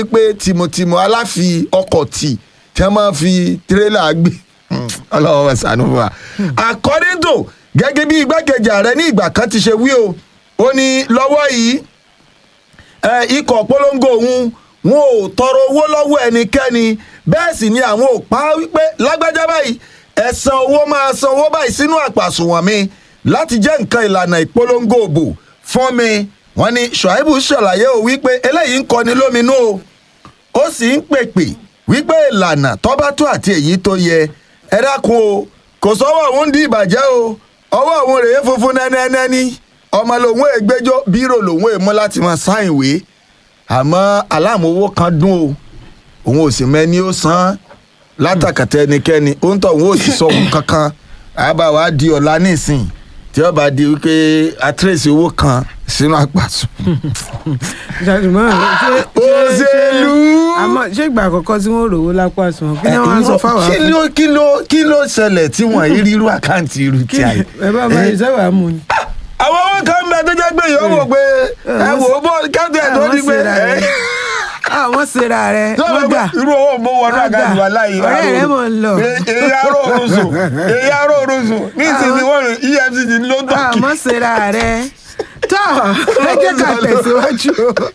pé tìmùtìmù aláfi ọkọ̀ tì tí wọ́n máa fi tirẹ́là gbé ọlọ́wọ́ wa ṣàánú wa. according to gẹ́gẹ́ bí igbákejì ààrẹ ní ìgbà kan ti ṣe wí o ó ní lọ́wọ́ yìí ẹ, ikọ̀ polongo òun wọn ò tọrọ owó lọ́wọ́ ẹnikẹ́ni bẹ́ẹ̀ sì ni àwọn ò pa á wípé lágbájá báyìí ẹ san owó máa san owó báyìí sínú àpàsùnwọ̀n mi láti jẹ́ nǹkan ìlànà ìpolongo òbò fún mi wọ́n ní Ṣùáìbù ṣàlàyé o wípé eléyìí ń kọni lóminú o ó sì ń pèpè wípé ìlànà tọ́ba tó àti èyí tó yẹ ẹ dákun o kò sọ́wọ́ òun di ìbàjẹ́ o ọwọ́ òun rèé funfun nẹ́nẹ́nẹ́ní ọmọ lòun ègbẹ́jọ́ bírò lòun èmú láti máa sáìn wé àmọ́ aláàmúwò kan dún o òun ò sì mẹ́ni ó san án látàkàtà ẹnikẹ́ni ó ń tọ̀ òun ò sì sọ òun kankan àbá wa di ọ̀la nísìn tí ó bá di wípé àtírèsì owó kan sínú àpàtù. ṣàtúmọ̀ ṣe òṣèlú. àmọ́ ṣé ìgbà àkọ́kọ́ tí wọ́n rò ó lápá àsùnwọ̀n kí ni wọ́n á sọ fáwọn kí ló kí ló kí ló ṣẹlẹ̀ tí wọ́n yí rírú àkáǹtì irú kí tí a yìí. ẹ bá máa ìṣẹ́wàá mú ni. àwọn owó kan bẹ tó jẹ́ pé yóò wò pé ẹ wò ó bọ́ kẹ́tù ẹ̀ tó àwọn ní pé ṣera ẹ. rẹ àwọn ṣera rẹ sọ́wọ́n wọ́n pé gbà irú owó mo wọnú Wọ́n àkáǹtì gbà. wa láyé Ọ̀rẹ́ rẹ mọ̀ ń lọ. èyí aró orun sùn èyí aró orun sùn ní ìsinmi wọn rìn efcc ló ń tọ́kì. àmọ́ ṣera rẹ tọ́ ẹ jẹ́ ká tẹ̀síwájú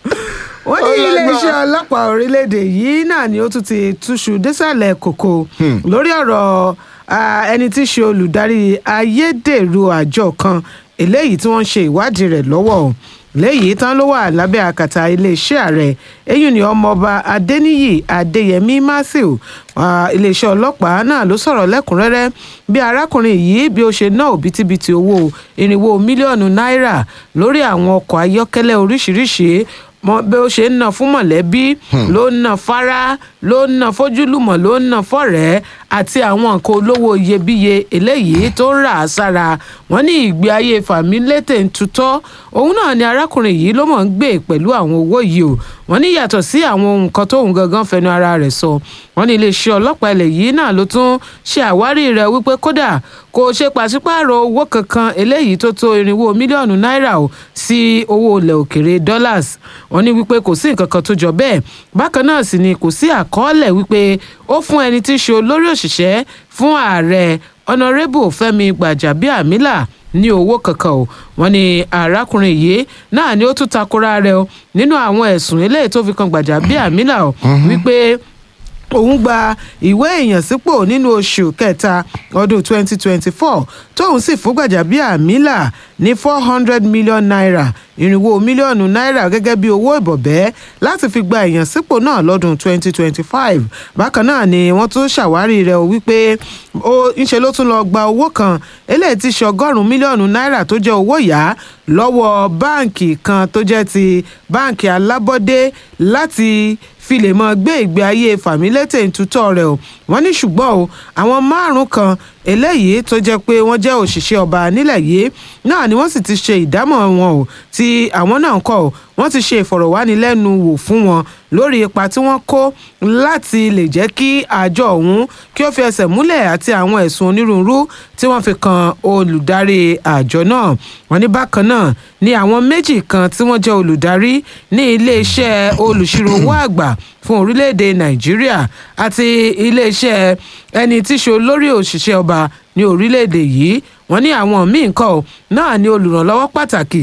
wọ́n ní Ó lágbára. iléeṣẹ́ ọlọ́pàá orílẹ̀-èdè yìí náà ni ó tún ti túṣu désàlẹ̀ kòkò lórí ọ̀rọ̀ ah, ẹni tí í ṣe olùdarí ayédèrú àjọ kan eléyìí tí wọ́n ń ṣe ìwádìí rẹ̀ lọ́wọ́ o. léyìí tán ló wà lábẹ́ àkàtà iléeṣẹ́ ààrẹ eyín ni ọmọọba adéníyì adéyẹmí matthew ah, iléeṣẹ́ ọlọ́pàá náà ló sọ̀rọ̀ lẹ́kùnrẹ́rẹ́ bí arákùnrin yìí bí ó ṣe ná òbítíbitì owó irinwó mílíọ̀nù náírà lórí àwọn ọkọ̀ ayọ́kẹ́lẹ́ oríṣiríṣi mọ bí ó ṣe ń ná fún mọ̀lẹ́bí ló ń ná fara ló ń ná fójúlùmọ̀ ló ń ná fọ́rẹ̀ẹ́ àti àwọn nǹkan olówó iyebíye eléyìí tó ń rà á sára wọn ní ìgbé ayé fàmílétè ń tutọ́ òun náà ni arákùnrin yìí ló mọ̀ ń gbé pẹ̀lú àwọn owó yìí o wọn ní yàtọ̀ sí àwọn ohun kan tóun gangan fẹnu ara rẹ̀ sọ wọn ní iléeṣẹ́ ọlọ́pàá ilẹ̀ yìí náà ló tún ṣe àwárí rẹ̀ wípé kódà kò ṣe pàṣípààrọ̀ owó kankan eléyìí tó tó irinwó mílíọ̀nù náírà o sí owó ilẹ̀ òkèrè dollars wọn ní wípé kò sí nǹkan kan tó jọ bẹ́ẹ̀ bákan náà sì ni kò sí àkọọ́lẹ̀ wípé ó fún ẹni tí í ṣe olórí òṣìṣẹ́ fún ààrẹ ọ̀nàrẹ́bù fẹ́mi gbàjàbíàmílà ní owó kankan o wọn ní arákùnrin yìí náà ni ó tún takora rẹ̀ o nínú àwọn ẹ̀sùn eléyìí tó fi kan gbàjàbíàmílà o wípé òun gba ìwé ìyànsípò nínú oṣù kẹta ọdún 2024 tóun sì fún Gbajabiamila ní 400 million naira irinwó mílíọ̀nù náírà gẹ́gẹ́ bí owó ìbọ̀bẹ́ láti fi gba ìyànsípò náà lọ́dún 2025 bákan náà ni wọ́n tún ṣàwárí rẹ̀ o wípé ó ńṣe ló tún lọ gba owó kan eléyìí ti ṣe ọgọ́rùn-ún mílíọ̀nù náírà tó jẹ́ owó yá lọ́wọ́ báǹkì kan tó jẹ́ ti báǹkì alábọ́dé láti fi lè mọ gbé ìgbé ayé fàmílétè ntutọ́ rẹ̀ o wọ́n ní ṣùgbọ́n o àwọn márùn kan eléyìí tó jẹ́ pé wọ́n jẹ́ òṣìṣẹ́ ọba nílẹ̀ yìí náà ni wọ́n sì ti ṣe ìdámọ̀ wọn o tí àwọn náà kọ́ o wọ́n ti ṣe ìfọ̀rọ̀wánilẹ́nuwò fún wọn lórí ipa tí wọ́n kó láti lè jẹ́ kí àjọ ọ̀hún kí ó fi ẹsẹ̀ múlẹ̀ àti àwọn ẹ̀sùn onírúurú tí wọ́n fi kan olùdarí àjọ náà wọ́n ní bákan náà ni àwọn méjì kan tí wọ́n jẹ́ olùdarí ní iléeṣẹ́ olùṣirò owó àgbà fún orílẹ̀-èdè nàìjíríà àti iléeṣẹ́ ẹni tí í ṣe olórí òṣìṣẹ́ ọba ní orílẹ̀-èdè yìí wọ́n ní àwọn míì kọ́ ọ̀ náà ní olùrànlọ́wọ́ pàtàkì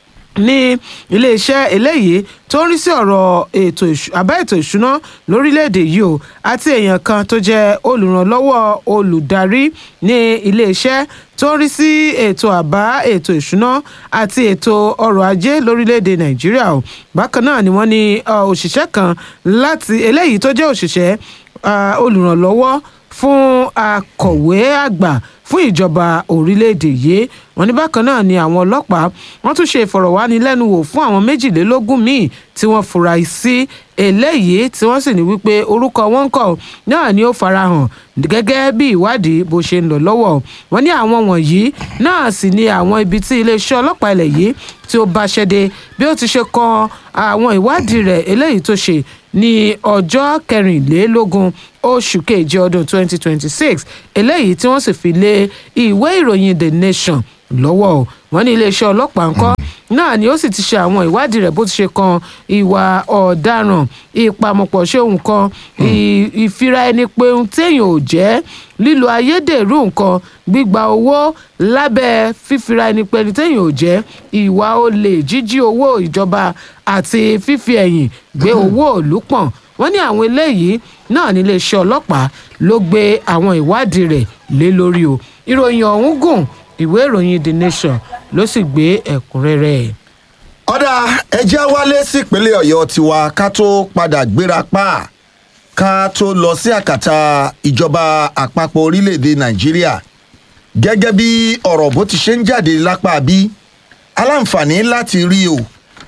ní iléeṣẹ́ eléyìí tó ń rí sí ọ̀rọ̀ ètò ìṣ- àbá ètò ìṣúná lórílẹ̀‐èdè yìí o àti èèyàn kan tó jẹ́ olùrànlọ́wọ́ olùdarí ní iléeṣẹ́ tó ń rí sí ètò àbá ètò ìṣúná àti ètò ọrọ̀ ajé lórílẹ̀‐èdè nàìjíríà o bákan náà ni wọ́n ní ọ, òṣìṣẹ́ kan láti eléyìí tó jẹ́ òṣìṣẹ́ ah, olùrànlọ́wọ́ fún akọ̀wé àgbà fún ìjọba orílẹ̀-èdè yìí wọ́n ní bákan náà ni àwọn ọlọ́pàá wọ́n tún ṣe ìfọ̀rọ̀wánilẹ́nuwò fún àwọn méjìlélógún míì tí wọ́n fura sí eléyìí tí wọ́n sì ní wípé orúkọ wọn ń kọ̀ náà ni ó farahàn gẹ́gẹ́ bí ìwádìí bó ṣe ń lọ lọ́wọ́ wọ́n ní àwọn wọ̀nyí náà sì ni àwọn ibi tí iléeṣẹ́ ọlọ́pàá ilẹ̀ yìí tí ó bá ṣẹ́dé bí ó ti ṣe kan àwọn ìwádìí rẹ̀ eléyìí tó ṣe ní ọjọ́ kẹrìnlélógún oṣù keje ọdún 2026 eléyìí tí wọ́n sì fi lé ìwé ìròyìn the nation lọ́wọ́ o wọ́n ní iléeṣẹ́ ọlọ́pàá ńkọ́ náà ni ó sì ti ṣe àwọn ìwádìí rẹ̀ bó ti ṣe kan ìwà ọ̀daràn ìpamọ̀pọ̀ ṣe nǹkan ì- ìfira ẹni pé ohun téèyàn ò jẹ́ lílo ayédèrú nǹkan gbígba owó lábẹ́ fífira ẹni pé ẹni téèyàn ò jẹ́ ìwà olè jíjí owó ìjọba àti fífi ẹ̀yìn gbé owó òlú pọ̀n wọ́n ní àwọn eléyìí náà ní iléeṣẹ́ ọlọ́pàá ló gbé àwọn ìwádìí rẹ̀ lé lórí o ìròyìn ọ̀hún gùn ìwé ìròyìn the nation ló sì gbé ẹ̀kúnrẹ́rẹ́ ẹ̀. ọ̀dà ẹjẹ́ wálé sípínlẹ̀ ọ̀yọ́ tiwa ká tó padà gbéra pa ká tó lọ sí àkàtà ìjọba àpapọ̀ orílẹ̀‐èdè nàìjíríà gẹ́gẹ́ bí ọ̀rọ̀ bó ti ṣe ń jáde lápá bí aláǹfààní láti rí o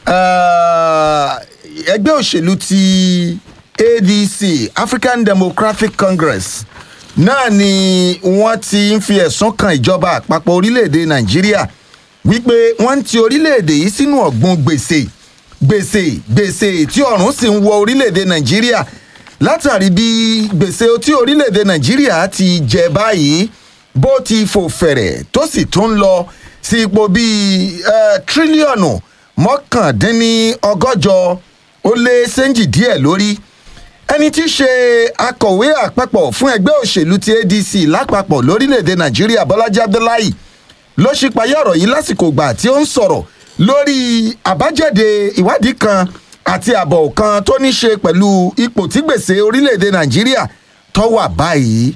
eh, ẹgbẹ́ òṣèlú ti adc african democratic congress náà ni wọ́n ti ń fi ẹ̀sùn kan ìjọba àpapọ̀ orílẹ̀‐èdè nàìjíríà wípé wọ́n ń ti orílẹ̀-èdè yìí sínú ọ̀gbun gbèsè gbèsè gbèsè tí ọ̀run sì ń wọ orílẹ̀-èdè nàìjíríà látàrí bí gbèsè tí orílẹ̀-èdè nàìjíríà ti jẹ báyìí bó ti fò fẹ̀rẹ̀ tó sì tún lọ sí ipò bíi eh, tírílíọ̀nù mọ́kàndínlọ́gọ́jọ ó lé sẹ́ńjì díẹ̀ lórí ẹni tí í ṣe akọ̀wé àpapọ̀ fún ẹgbẹ́ òṣèlú ti adc lápapọ̀ lórílẹ̀‐èdè nàìjíríà bọ́lájí abdullahi ló ṣípayá ọ̀rọ̀ yìí lásìkò ìgbà tí ó ń sọ̀rọ̀ lórí àbájáde ìwádìí kan àti àbọ̀ kan tó ní ṣe pẹ̀lú ipò tí gbèsè orílẹ̀‐èdè nàìjíríà tó wà báyìí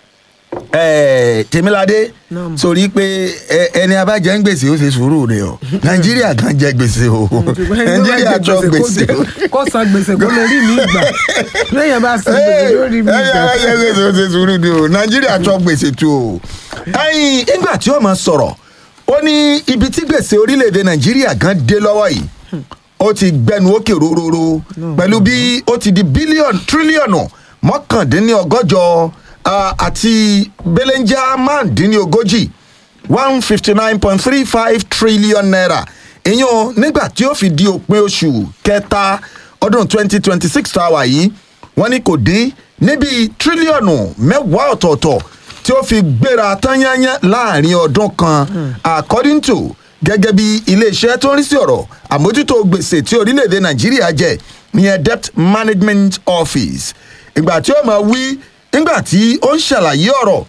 Eh, tèmíládé Naam. sórí pé ẹ- ẹni abájẹ ń gbèsè ó ṣe sùúrù rẹ o nàìjíríà kan jẹ gbèsè o nàìjíríà jọ gbèsè o kó san gbèsè kó lè rí mi gbà lẹ́yìn bá san gbèsè ló rí mi ẹyìn gbà. abájẹ gbèsè ó ṣe sùúrù ni o nàìjíríà jọ gbèsè tu o. ẹyin ìgbà tí ó máa sọ̀rọ̀ ó ní ibi tí gbèsè orílẹ̀-èdè nàìjíríà gan dé lọ́wọ́ yìí ó ti gbẹnu òkè róróró pẹ̀lú bí ó ti di bílíọ̀nù tírílíọ̀nù mọ́kàndínlọ́gọ́jọ ah, àti belenja márùndínlógójì one fifty nine point three five trillion naira ìyẹn nígbà tí ó fi di òpin oṣù kẹta ọdún twenty twenty six tá a wà yìí wọ́n ní kò dín níbi tírílíọ̀nù mẹ́wàá ọ̀tọ̀ọ̀tọ̀ tí ó fi gbéra tányányá láàrin ọdún kan according to gẹ́gẹ́ bí iléeṣẹ́ tó ń rí sí ọ̀rọ̀ àmójútó gbèsè tí orílẹ̀-èdè nàìjíríà jẹ ìyẹn debt management office ìgbà tí ó máa wí nígbà tí ó ń ṣàlàyé ọ̀rọ̀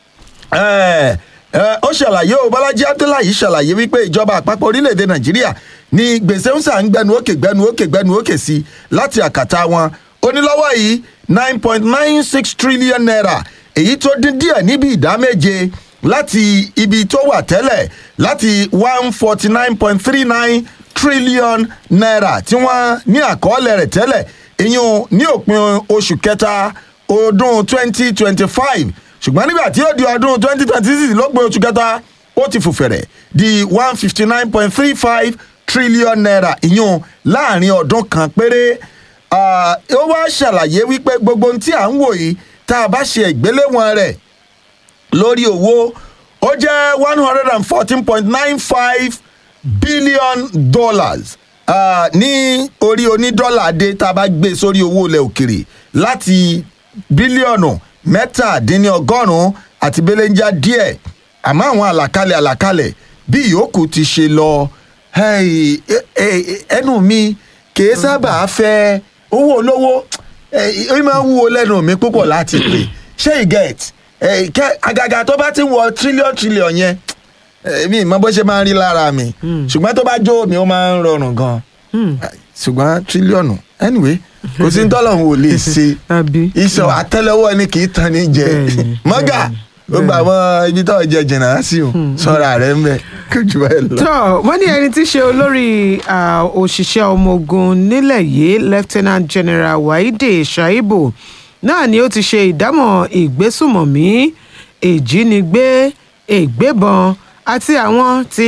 ẹ ẹ, ó ṣàlàyé o bọ́lájí abdullahi ṣàlàyé wípé ìjọba àpapọ̀ orílẹ̀-èdè nàìjíríà ní gbèsè ń sà ń gbẹnu òkè gbẹnu òkè gbẹnu òkè sí láti àkàtà wọn onílọ́wọ́ yìí nine point nine six trillion naira èyí tó dín díẹ̀ níbi ìdá méje láti ibi tó wà tẹ́lẹ̀ láti one forty nine point three nine trillion naira tí wọ́n ní àkọọ́lẹ̀ rẹ̀ tẹ́lẹ̀ ìyún ní òpin oṣù kẹta ọdún twenty twenty five ṣùgbọ́n nígbà tí ó di ọdún twenty twenty six ló gbé oṣù kẹta ó ti fòfẹ̀rẹ̀ di one fifty nine point three five trillion naira ìyún láàrin ọdún kan péré Ah, ó wá ṣàlàyé wípé gbogbo ohun tí à ń wò yìí tá a bá ṣe ìgbéléwọ̀n rẹ̀ lórí owó ó jẹ́ one hundred and fourteen point nine five billion dollars Ah, ní orí onídọ́là dé tá a bá gbé sórí owó ilẹ̀ òkèrè láti bílíọ̀nù mẹ́tàdínlọ́gọ́rùn-ún àti belenja díẹ̀ àmọ́ àwọn àlàkalẹ̀ àlàkalẹ̀ bí ìyókù ti ṣe lọ hey, eh, eh, ẹnu mi kì í sábà fẹ́ owó olówó eh, ó máa ń wúwo lẹ́nu mi púpọ̀ láti pè ṣé you get eh, kẹ́- àgàgà tó bá ti wọ tírílíọ̀n tírílíọ̀n yẹn eh, mi mọ bó ṣe máa ń rí lára mi ṣùgbọ́n tó bá jó mi ó máa ń rọrùn gan ṣùgbọ́n tírílíọ̀nù anyway kò sí tọ́lọ́hún ò lè ṣe àbí. iṣan àtẹ́lẹwọ́ ẹni kì í tan ní jẹ Bẹ́ẹ̀ni, mọ́gà ó gbà mọ́ ibi tó jẹ jìnnà sí o sọ́ra rẹ̀ ń bẹ̀ kó jù báyìí lọ. tó wọ́n ní ẹni tí í ṣe olórí ah, òṣìṣẹ́ ọmọ ogun nílẹ̀ yìí lieutenant general waide shaibu náà ni ó ti ṣe ìdámọ̀ ìgbésùmọ̀mí ìjínigbé ìgbébọn àti àwọn tí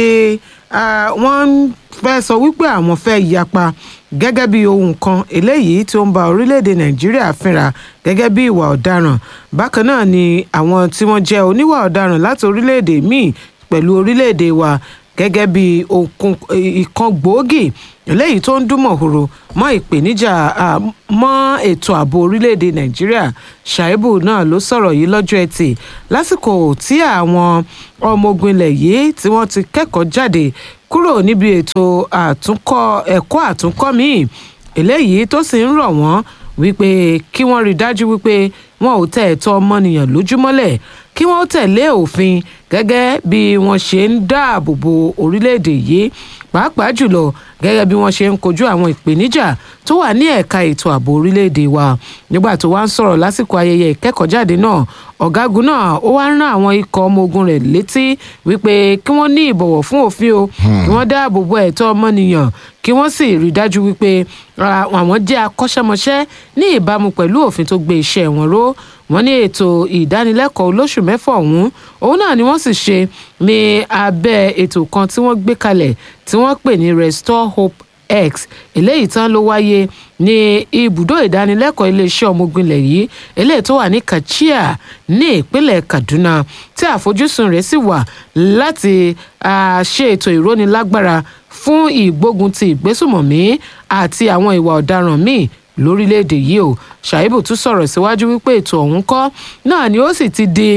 ah, wọ́n ń fẹ́ sọ wípé àwọn fẹ́ yapa gẹ́gẹ́ bí ohun kan eléyìí tí ó ń ba orílẹ̀-èdè nàìjíríà fínra gẹ́gẹ́ bí ìwà ọ̀daràn bákan náà ni àwọn tí wọ́n jẹ́ oníwà ọ̀daràn láti orílẹ̀-èdè míì pẹ̀lú orílẹ̀-èdè wa gẹ́gẹ́ bí okun ìkan gbòógì eléyìí tó ń dún mọ̀húrò mọ́ ìpèníjà ah, mọ́ ètò ààbò orílẹ̀-èdè nàìjíríà ṣàìbù náà ló sọ̀rọ̀ yìí lọ́jọ́ ẹtì lásìkò tí àwọn ọmọ ogun ilẹ̀ yìí tí wọ́n ti kẹ́kọ̀ọ́ jáde kúrò níbi ètò àtúnkọ́ ẹ̀kọ́ àtúnkọ́ míì eléyìí tó sì ń rọ̀ wọ́n wípé kí wọ́n rí i dájú wípé wọn ò tẹ ẹ̀tọ́ ọmọnìyàn lójúmọ́lẹ̀ kí wọ́n tẹ̀lé òfin gẹ́gẹ́ bí wọ́n ṣe ń dáàbò bo orílẹ̀-èdè yìí pàápàá jùlọ gẹ́gẹ́ bí wọ́n ṣe ń kojú àwọn ìpèníjà tó wà ní ẹ̀ka ètò ààbò orílẹ̀-èdè wa nígbà tó wá ń sọ̀rọ̀ lásìkò ayẹyẹ ìkẹ́kọ̀ọ́jáde náà ọ̀gágun náà ó wá ń rán àwọn ikọ̀ ọmọ ogun rẹ̀ létí wípé kí wọ́n ní ìbọ̀wọ̀ fún òfin o kí wọ́n dáàbò bo ẹ̀tọ́ ọmọnìyàn kí wọ́n sì rí i dájú wípé ah, àwọn jẹ́ akọ́ṣẹ́mọṣẹ́ ní ìbámu pẹ̀lú òfin tó gbé iṣẹ́ wọn ró wọ́n ní ètò ìdánilẹ́kọ̀ọ́ olóṣù mẹ́fà ọ̀hún òun náà ni wọ́n sì ṣe ní abẹ́ ètò kan tí wọ́n gbé kalẹ̀ tí wọ́n pè ní restore hope x eléyìí tán ló wáyé ní ibùdó ìdánilẹ́kọ̀ọ́ iléeṣẹ́ ọmọ ogun ilẹ̀ yìí eléyìí tó wà ní kachia ní ìpínlẹ̀ kaduna tí àfojúsùn rẹ̀ sì wà láti ah, ṣe ètò ìrónilágbára fún ìgbógun ti ìgbésùmọ̀mí àti àwọn ìwà ọ̀daràn míì lórílẹ̀‐èdè yìí o ṣàìbù tún sọ̀rọ̀ síwájú wípé ètò ọ̀hún kọ́ náà ni ó sì ti di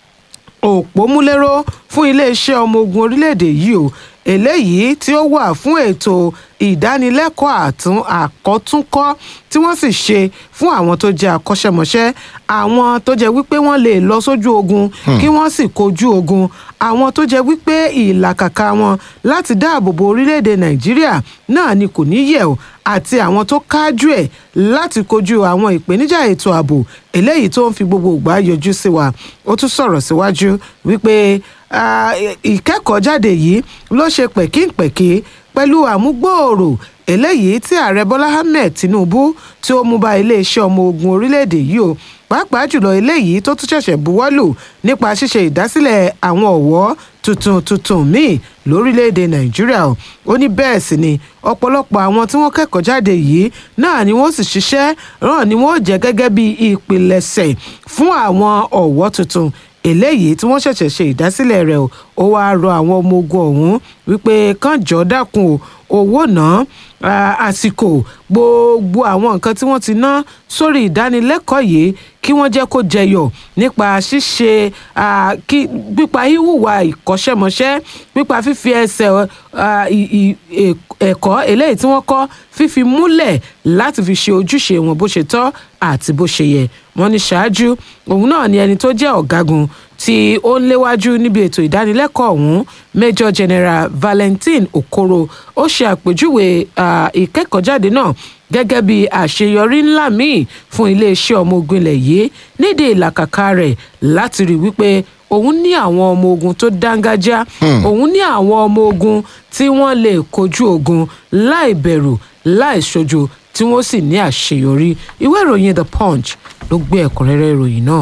òpómúléró fún iléeṣẹ́ ọmọ ogun orílẹ̀‐èdè yìí o eléyìí tí ó wà fún ètò ìdánilẹ́kọ̀ọ́ àtún àkọ́túnkọ́ tí wọ́n sì ṣe fún àwọn tó jẹ́ akọ́ṣẹ́mọṣẹ́ àwọn tó jẹ́ wípé wọ́n lè lọ sójú ogun kí wọ́n sì kojú ogun àwọn tó jẹ́ wípé ìlàkàkà wọn láti dáàbò bo orílẹ̀-èdè nàìjíríà náà ni kò ní yẹ̀ o àti àwọn tó kájú ẹ̀ láti kojú àwọn ìpèníjà ètò ààbò eléyìí tó ń fi gbogbo ìgbà yọjú sí wa ó tún sọ̀rọ̀ síwájú wípé ah, ìkẹ́kọ̀ọ́jáde yìí ló ṣe pẹ̀kínpẹ̀kí pẹ̀lú àmúgbòòrò eléyìí tí ààrẹ bọ́lá ahmed tinubu tí ó mú bá iléeṣẹ́ ọmọ ogun orílẹ̀-èdè yìí o pàápàá jùlọ eléyìí tó tún ṣẹ̀ṣẹ̀ buwọ́lù nípa ṣíṣe ìdásílẹ̀ àwọn ọ̀wọ́ tuntun tuntun míì lórílẹ̀‐èdè nàìjíríà o ó ní bẹ́ẹ̀ sì ni ọ̀pọ̀lọpọ̀ àwọn tí wọ́n kẹ́kọ̀ọ́ jáde yìí náà ni wọ́n sì ṣiṣẹ́ náà ni wọ́n jẹ́ gẹ́gẹ́ bí ìpilẹ̀ṣẹ̀ fún àwọn ọ̀wọ́ tuntun eléyìí tí wọ́n ṣẹ̀ṣẹ̀ ṣe ìdásílẹ̀ rẹ̀ o ó wáá rọ àwọn ọmọ ogun ọ̀hún wípé kán jọ̀ọ́ dákun o owó náà ah, àsìkò gbogbo àwọn nǹkan tí wọ́n ti ná sórí ìdánilẹ́kọ̀ọ́ yìí kí wọ́n jẹ́ kó jẹyọ̀ nípa ṣíṣe ah, kí pípa híhùwà ìkọ́ṣẹ́mọṣẹ́ pípa fífi ẹsẹ̀ ah, ì- ì- ẹ̀- ẹ̀kọ́ eléyìí tí wọ́n kọ́ fífi múlẹ̀ láti fi ṣe ojúṣe wọn bó ṣe tọ́ àti bó ṣe yẹ wọ́n ní ṣáájú òun náà ni ẹni tó jẹ́ ọ̀gágun tí ó ń léwájú níbi ètò ìdánilẹ́kọ̀ọ́ ọ̀hún major general valentine okoro ó ṣe àpèjúwe ah, ìkẹ́kọ̀ọ́jáde náà gẹ́gẹ́ bí àṣeyọrí ńlá míì fún iléeṣẹ́ ọmọ ogun ilẹ̀ yìí nídìí ìlàkàkà rẹ̀ láti rí wípé òun ní àwọn ọmọ ogun tó dángájá òun ní àwọn ọmọ ogun tí wọ́n lè kojú ogun láì bẹ̀rù láì ṣojo tí wọ́n sì ní àṣeyọrí ìwé ìròyìn the punch ló gbé ẹ̀kúnrẹ́rẹ́ ìròyìn náà.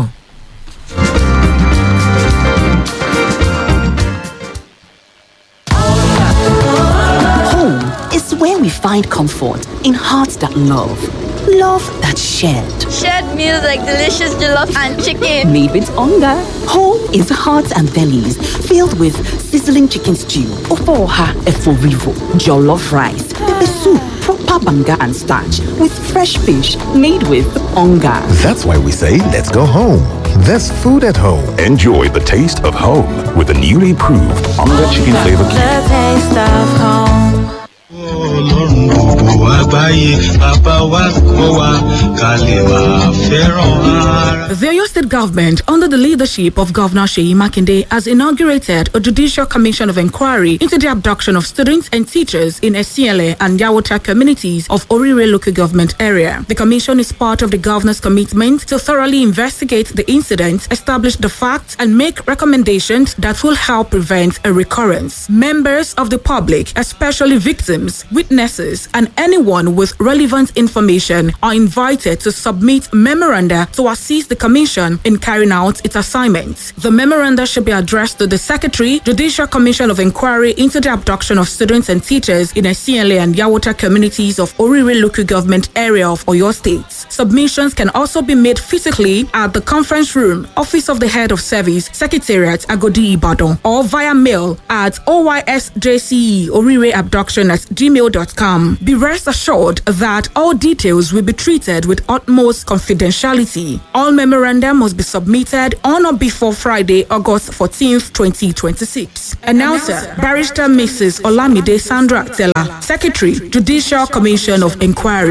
Home is where we find comfort in hearts that love, love that shared. Shared meals like delicious jollof and chicken. Made with hunger. Home is hearts and bellies filled with sizzling chicken stew, ofoha eforivo, jollof rice, pepper soup, proper banga and starch with fresh fish made with hunger. That's why we say, let's go home. There's food at home. Enjoy the taste of home with the newly proved Onga Chicken Flavor Cube. The taste of home. ọlọ́run gbogbo àgbáyé bàbá wa kọ́ wa ká lè máa fẹ́ràn ara. The Oyo State government, under the leadership of Governor Sheyi Makinde, has inaugurated a judicial commission of inquiry into the abduction of students and teachers in Esiele and Yawota communities of Orire local government area. The commission is part of the governor's commitment to thoroughly investigate the incident, establish the facts, and make recommendations that will help prevent a recurrence. Members of the public, especially victims, witnesses, and anyone with relevant information are invited to submit memoranda to assist the Commission in carrying out its assignments. The memoranda should be addressed to the Secretary, Judicial Commission of Inquiry into the abduction of students and teachers in Esiele and Yawota communities of Orire local government area of Oyo State. Submissions can also be made physically at the conference room, Office of the Head of Service, Secretariat, Agodi Ibadan, or via mail at OYSJCE Orire Abduction at gmail.com. Be rest assured that all details will be treated with utmost confidentiality. All memoranda must be submitted on or before Friday, August 14th, 2026. Announcer, Barrister Mrs. Olamide Sandra Tella, Secretary, Judicial Commission of Inquiry.